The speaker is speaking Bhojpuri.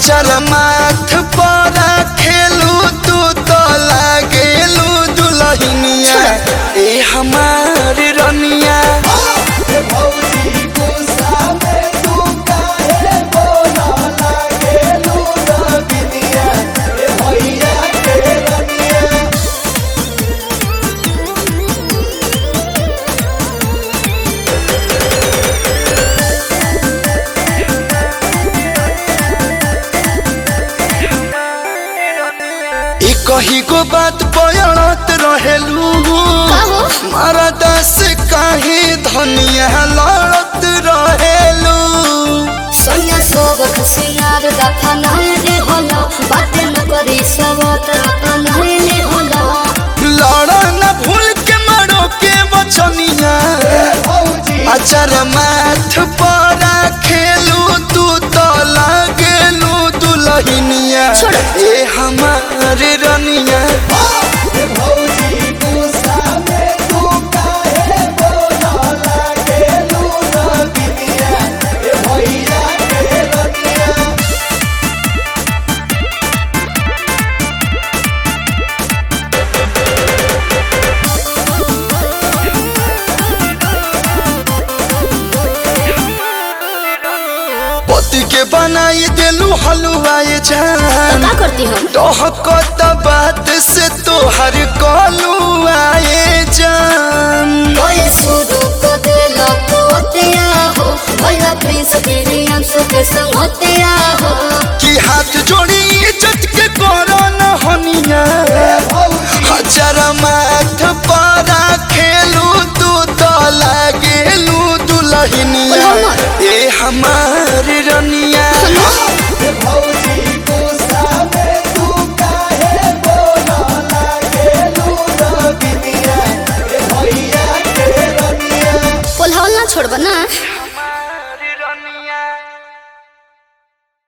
अचर माथ पर खेलू तू तो लागेलू दुलहिनिया ए हमार रनिया ई कही गो बात बयणत रहेलू काहो? मारा दस काहे धनिया लड़त रहेलू सोनिया सोबत सिंगार दफा नहले होला बाटे न करी सबत नहले होला लड़ा न भूल के मरो के बचनिया अचर माथ पर खेलू तू तो लागेलू दुलहिनिया छोड़। ए हमार रनिया पति के बनाई देलू हलुआए जान का करती हम डहकत बात